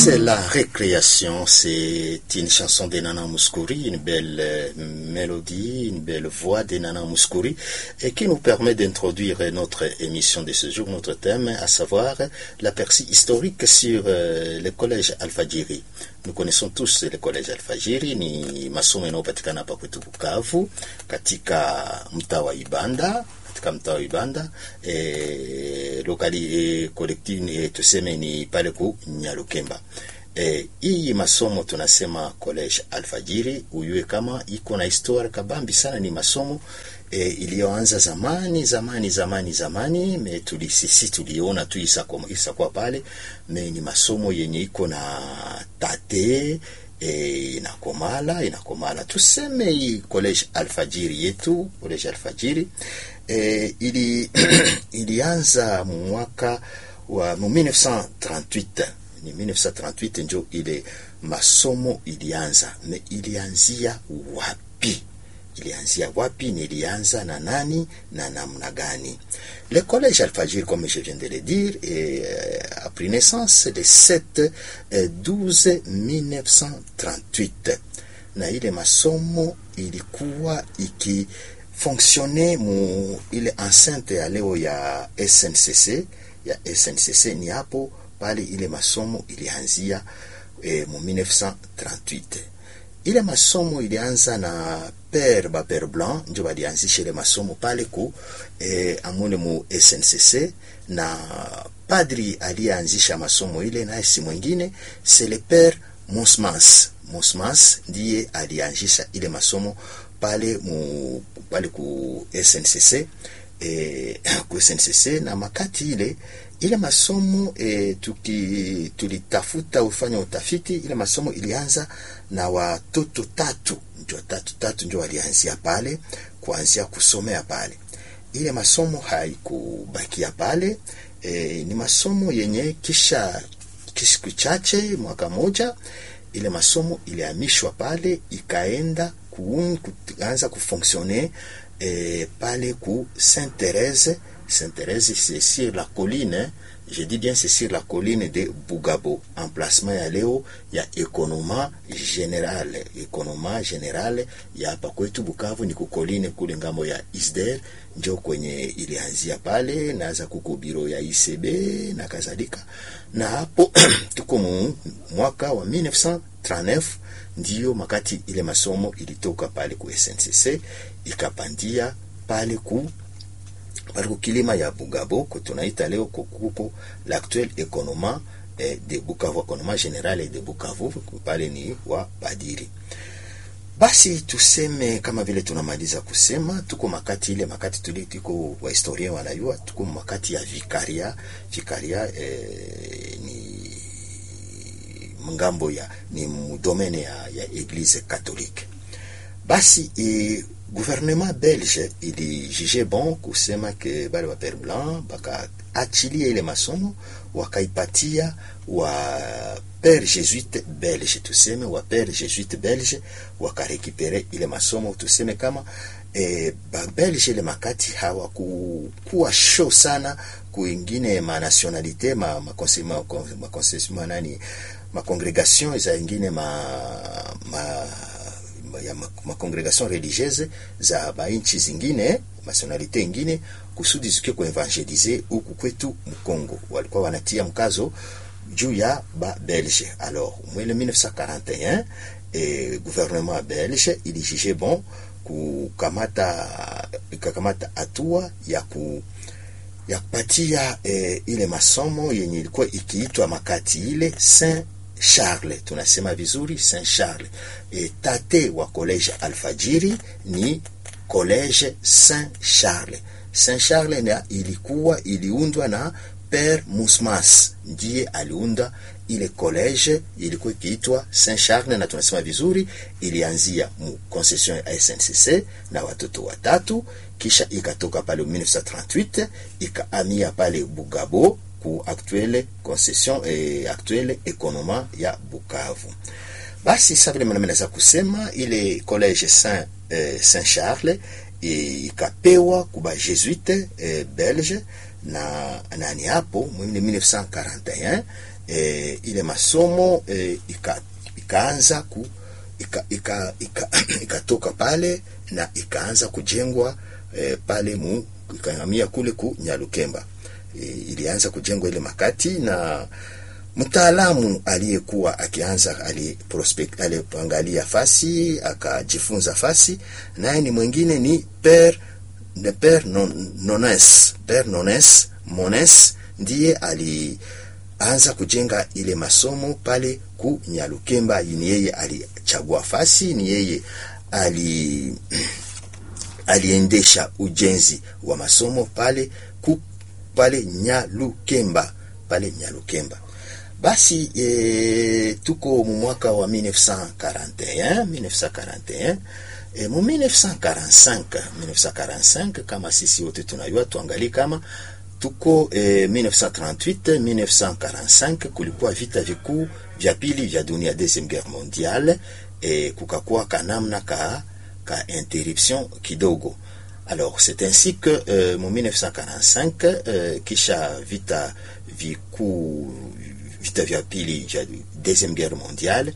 C'est la récréation, c'est une chanson de Nana Mouskouri, une belle euh, mélodie, une belle voix de Nana Mouskouri, et qui nous permet d'introduire notre émission de ce jour, notre thème, à savoir l'aperçu historique sur euh, le collège Alfajiri. Nous connaissons tous le collège Alfajiri, ni masomo yanayopatikana hapa kwetu Bukavu, katika mtaa wa Ibanda, katika mtaa wa Ibanda e, lokali e, kolektivi e, tuseme ni pale ku Nyalukemba. E, hii masomo tunasema college Alfajiri uyue kama iko na historia kabambi sana, ni masomo e, iliyoanza zamani zamani zamani zamani, me tuli sisi tuliona tu isakwa isakwa pale, me ni masomo yenye iko na tate e, inakomala inakomala, tuseme hii college Alfajiri yetu college Alfajiri e, ili ilianza mwaka wa 1938 ni 1938 njo ile masomo ilianza, me ilianzia wapi? Ilianzia wapi? Ni ilianza na nani na namna gani? Le collège Alfajir, comme je viens de le dire, est, euh, a pris naissance le 7 euh, 12 1938 na ile masomo ilikuwa iki fonctionner mu ile enceinte ya leo ya SNCC ya SNCC ni hapo pale ile masomo ilianzia e, mu 1938 ile masomo ilianza na Père ba Père Blanc ndio balianzisha ile masomo pale ku e, amune mu SNCC na padri aliyeanzisha masomo ile naye si mwingine c'est le Père Mosmas Mosmas ndiye alianzisha ile masomo pale mu pale ku SNCC e, ku SNCC na makati ile ile masomo e, tuki tulitafuta ufanya utafiti ile masomo ilianza na watoto tatu ndio tatu tatu ndio walianzia pale kuanzia kusomea pale ile masomo haikubakia pale e, ni masomo yenye kisha siku chache mwaka moja ile masomo ilihamishwa pale ikaenda kuanza kufonctionner eh, pale ku Sainte Thérèse Sainte Thérèse c'est sur la colline je dis bien c'est sur la colline de Bugabo emplacement ya leo ya ekonoma general ekonoma general ya hapa kwetu Bukavu ni kukoline kule ngambo ya Isder njo kwenye ilianzia pale naza kuko biro ya ICB na kadhalika na hapo tuko mu mwaka wa 1939 ndiyo makati ile masomo ilitoka pale ku SNCC ikapandia pale ku pale ku kilima ya Bugabo ko tunaita leo kuko l'actuel economa eh, de Bukavu economa general de Bukavu pale ni wa Badiri. Basi tuseme kama vile tunamaliza kusema, tuko makati ile makati tuli tuko wa historia wanayua, tuko makati ya vikaria vikaria eh, ni ngambo ya ni mudomene ya, ya eglise catholique. Basi e, gouvernement belge ili juge bon kusema ke bale wa Père Blanc bakaachilia ile masomo wakaipatia wa Père Jésuite belge, tuseme wa Père Jésuite belge wakarekipere ile masomo, tuseme kama e, ba belge ile makati hawakukuwa show sana kuingine ma nationalité ma ma, ma, ma, ma nani makongregation za ingine ma, ma ya makongregation ma religieuse za bainchi zingine nationalite ingine kusudi zikie kuevangelize huku kwetu Mkongo, walikuwa wanatia mkazo juu ya ba Belge. Alors mwele 1941 eh, gouvernement belge ilijije bon kukamata ikakamata hatua ya ku ya kupatia eh, ile masomo yenye ilikuwa ikiitwa makati ile Saint Charles, tunasema vizuri Saint Charles. E, tate wa college Alfajiri ni college Saint Charles. Saint Charles na ilikuwa iliundwa na Père Musmas, ndiye aliunda ile college, ilikuwa ikiitwa Saint Charles, na tunasema vizuri ilianzia mu concession ya SNCC na watoto watatu, kisha ikatoka pale 1938 ikaamia pale Bugabo ku actuelle concession eh, actuelle ekonoma ya Bukavu. Basi sasa vile mimi naweza kusema ile college Saint eh, Saint Charles ikapewa kuba jesuite eh, belge na nani hapo mwini 1941 eh, ile masomo eh, ika, ikaanza ku ikatoka ika, ika, ika pale na ikaanza kujengwa eh, pale mu ikahamia kule ku Nyalukemba e, ilianza kujengwa ile makati na mtaalamu aliyekuwa akianza aliprospect aliangalia fasi akajifunza fasi, naye ni mwingine ni Père de Père non, Nones Père Nones Mones ndiye alianza kujenga ile masomo pale ku Nyalukemba. Ni yeye alichagua fasi, ni yeye ali aliendesha ujenzi wa masomo pale ku pale Nyalukemba pale Nyalukemba. Basi e, tuko mu mwaka wa 1941 1941 e, mu 1945 1945 kama sisi wote tunajua, tuangalie kama tuko e, 1938 1945 kulikuwa vita vikuu vya pili vya dunia, deuxième guerre mondiale e, kukakuwa kanamna ka ka interruption kidogo. Alors c'est ainsi que euh, mu 1945 euh, kisha vita vikuu vita vya pili vya deuxième guerre mondiale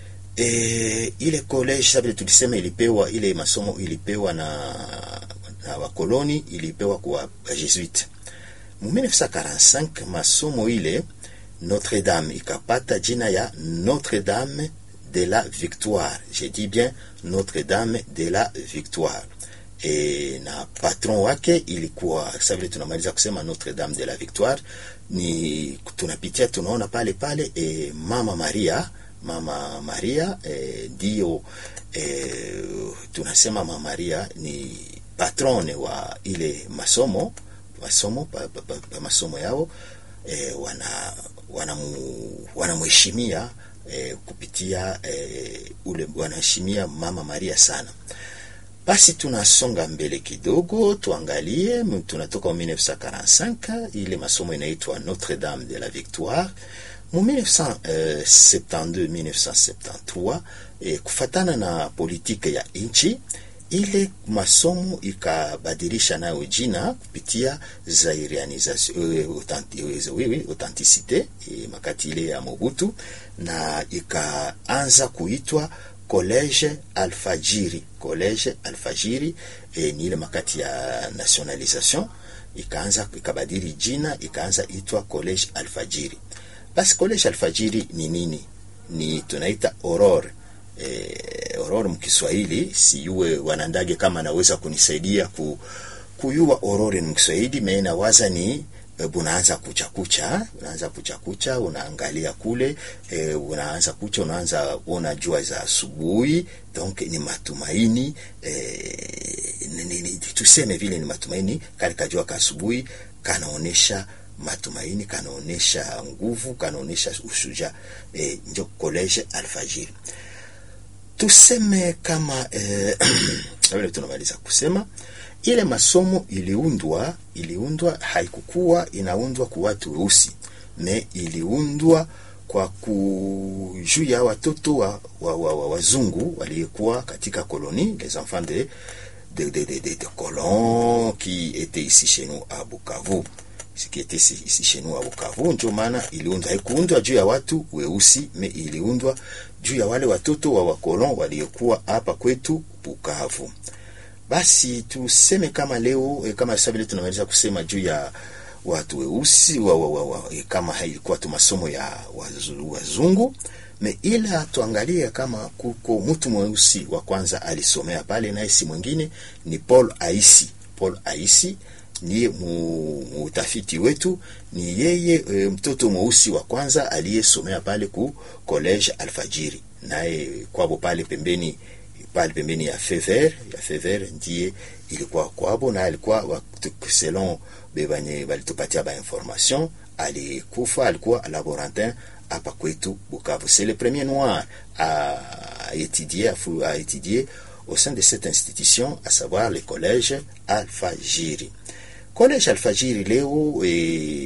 e, ile college sababu tulisema ilipewa ile masomo ilipewa na na wakoloni ilipewa kwa Jesuit. Mu 1945 masomo ile Notre Dame ikapata jina ya Notre Dame de la Victoire. Je dis bien Notre Dame de la Victoire. E, na patron wake ilikuwa sasa vile tunamaliza kusema Notre Dame de la Victoire, ni tunapitia tunaona pale pale e, Mama Maria Mama Maria ndio e, e, tunasema Mama Maria ni patrone wa ile masomo masomo pa, pa, pa, pa masomo yao e, wana wanamheshimia wana e, kupitia e, ule wanaheshimia Mama Maria sana. Basi tunasonga mbele kidogo, tuangalie, tunatoka mu 1945 ile masomo inaitwa Notre Dame de la Victoire. Mu 1972 1973, eh, kufatana na politike ya nchi ile masomo ikabadilisha nayo jina kupitia zairianisation authenticite eh, makati ile ya Mobutu na ikaanza kuitwa College Alfajiri, College Alfajiri e, ni ile makati ya nationalisation ikaanza ikabadili jina ikaanza itwa College Alfajiri. Basi College Alfajiri ni nini? Ni tunaita Aurore e, Aurore mkiswahili, siyuwe wanandage kama naweza kunisaidia ku, kuyua Aurore mkiswahili meena waza ni unaanza kucha kucha, unaanza kucha kucha, unaangalia kule e, unaanza kucha, unaanza kuona jua za asubuhi. Donc ni matumaini e, ni, ni, tuseme vile ni matumaini, kale kajua ka asubuhi kanaonesha matumaini, kanaonesha nguvu, kanaonesha usuja e, ndio College Alfajiri. Tuseme kama e, tunamaliza kusema ile masomo iliundwa iliundwa, haikukuwa inaundwa kwa watu weusi, me iliundwa kwa juu ya watoto wa, wa, wa, wa wazungu waliyekuwa katika koloni, les enfants de de, de, de, de, de colons qui étaient ici chez nous à Bukavu, ce qui était ici chez nous à Bukavu. Ndio maana iliundwa, haikuundwa juu ya watu weusi, me iliundwa juu ya wale watoto wa wakolon waliokuwa hapa kwetu Bukavu. Basi tuseme kama leo kama sasa vile tunaweza kusema juu ya watu weusi wa, wa, wa, wa, kama hailikuwa tu masomo ya wazungu me, ila tuangalie kama kuko mtu mweusi wa kwanza alisomea pale, naye si mwingine ni Paul Aisi. Paul Aisi niye muutafiti wetu, ni yeye e, mtoto mweusi wa kwanza aliyesomea pale ku College Alfajiri, naye kwabo pale pembeni pale pembeni ya Fever ya Fever ndiye ilikuwa kwabo, na alikuwa selon bebanye balitupatia ba information, alikufa alikuwa laborantin hapa kwetu Bukavu. C'est le premier noir à étudier à étudier au sein de cette institution, à savoir le collège Alfajiri. Collège Alfajiri leo e,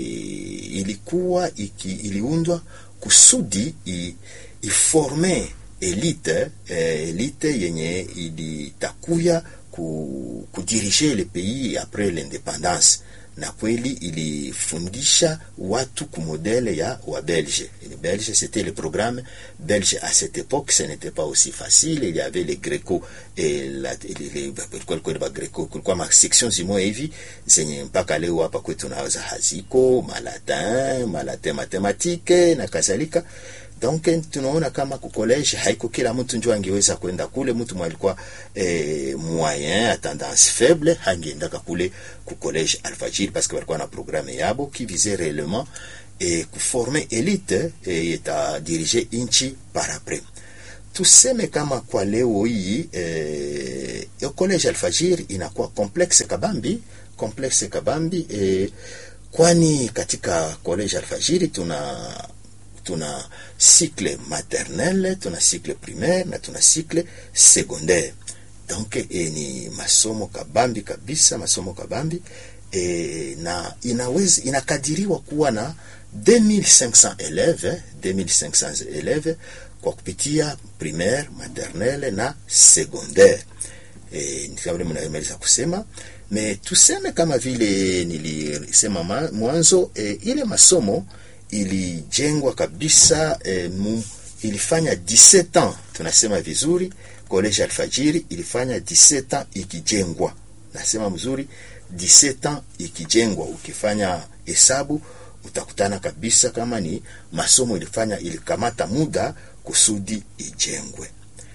ilikuwa iki, iliundwa kusudi i, iforme elite eh, elite yenye ilitakuya ku, kudirige le pays après l'independance, na kweli ilifundisha watu kumodele ya wa Belge. Les Belge, c'était le programme belge à cette époque, ce n'était pas aussi facile. Il y avait les Greco et la, les, les, kulikuwa Greco, kulikuwa ma section zimoya hivi zenye mpaka leo hapa kwetu tunaweza haziko malatin, malatin matematike na kadhalika. Donc tunaona kama ku college haiko kila mtu njo angeweza kwenda kule. Mtu mwalikuwa eh, moyen a tendance faible hangeendaka kule ku college Alfajiri parce que walikuwa na programme yabo qui visait réellement eh, kuforme elite eh, eta dirige inchi par après. Tuseme kama kwa leo hii eh, yo college Alfajiri inakuwa complexe kabambi, complexe kabambi eh, kwani katika college Alfajiri tuna tuna cycle maternelle tuna cycle primaire na tuna cycle secondaire donc e, ni masomo kabambi kabisa masomo kabambi e, na inaweza inakadiriwa kuwa na 2500 élèves 2500 élèves kwa kupitia primaire maternelle na secondaire e, kama mnaweza kusema me tuseme kama vile nilisema mwanzo e, ile masomo ilijengwa kabisa eh, mu, ilifanya 17 ans tunasema vizuri. College Alfajiri ilifanya 17 ans ikijengwa, nasema mzuri, 17 ans ikijengwa. Ukifanya hesabu utakutana kabisa kama ni masomo ilifanya ilikamata muda kusudi ijengwe.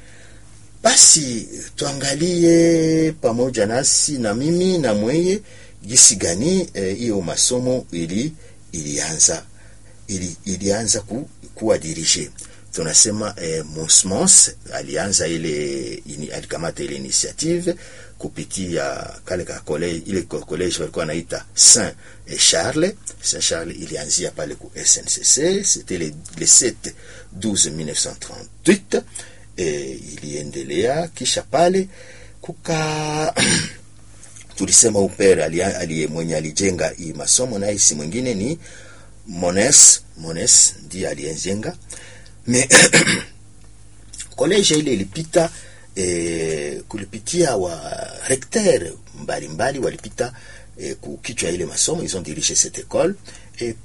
Basi tuangalie pamoja nasi na mimi na mweye gisi gani hiyo eh, masomo ili ilianza ili, ilianza ku, kuwa dirige tunasema eh, Monsmons alianza ile ini, alikamata ile initiative kupitia kale ka college ile college walikuwa naita Saint Charles Saint Charles ilianzia pale ku SNCC c'était le, le 7 12 1938 eh, iliendelea kisha pale kuka tulisema upere aliye ali, mwenye alijenga hii masomo naye si mwingine ni Mones Mones ndiye aliyenjenga me koleje ile ilipita eh, kulipitia wa recteur mbalimbali walipita eh, kukichwa ile masomo ils ont dirigé cette école et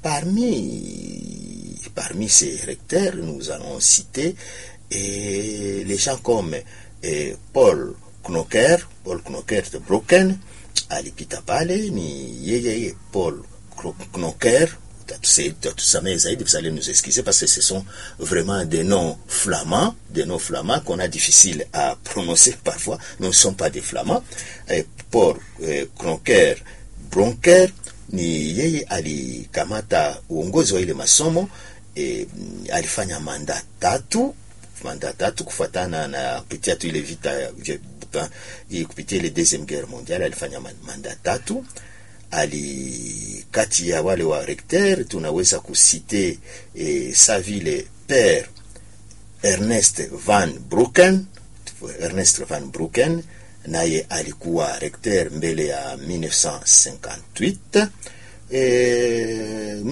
parmi parmi ces recteurs nous allons citer eh, les gens comme eh, Paul Knocker Paul Knocker de Brocken alipita pale ni yeye Paul Knocker tusamehe zaidi, vous allez nous excuser parce que ce sont vraiment des noms flamands, des noms flamands qu'on a difficile à prononcer parfois. Nous ne sommes pas des flamands. Et Paul eh, Kronker Bronker ni yeye alikamata uongozi wa ile masomo eh, alifanya manda tatu manda tatu kufuatana na kupitia tu ile vita kupitia ile deuxième guerre mondiale alifanya manda tatu ali kati ya wale wa recteur tunaweza kusite eh, sa vile père Ernest van Brucken Ernest van Brucken naye alikuwa recteur mbele ya 1958 eh,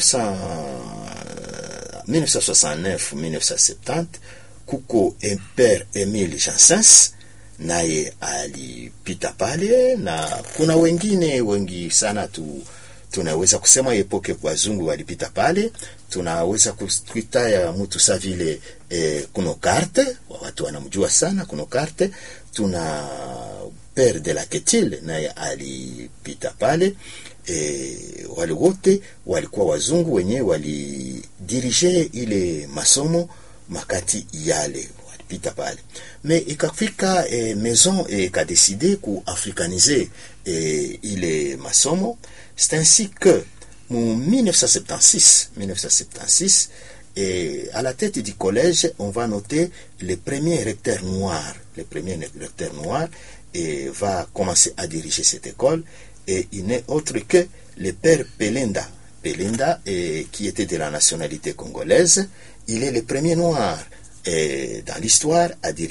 1969 1970 kuko père Emile Jansens naye alipita pale na kuna wengine wengi sana tu, tunaweza kusema epoke wazungu walipita pale. Tunaweza kuita ya mtu sa vile eh, kuno karte watu wanamjua sana kuno karte. Tuna pere de la Ketile naye alipita pale eh, wale wote walikuwa wazungu wenye walidirige ile masomo makati yale pita pale me ikafika eh, maison ikadeside eh, kuafricaniser eh, ile masomo c'est ainsi que mu 1976 1976 et à la tête du collège on va noter le premier recteur noir le premier recteur noir et va commencer à diriger cette école et il n'est autre que le père Pelenda Pelenda et, qui était de la nationalité congolaise il est le premier noir et dans l'histoire à diriger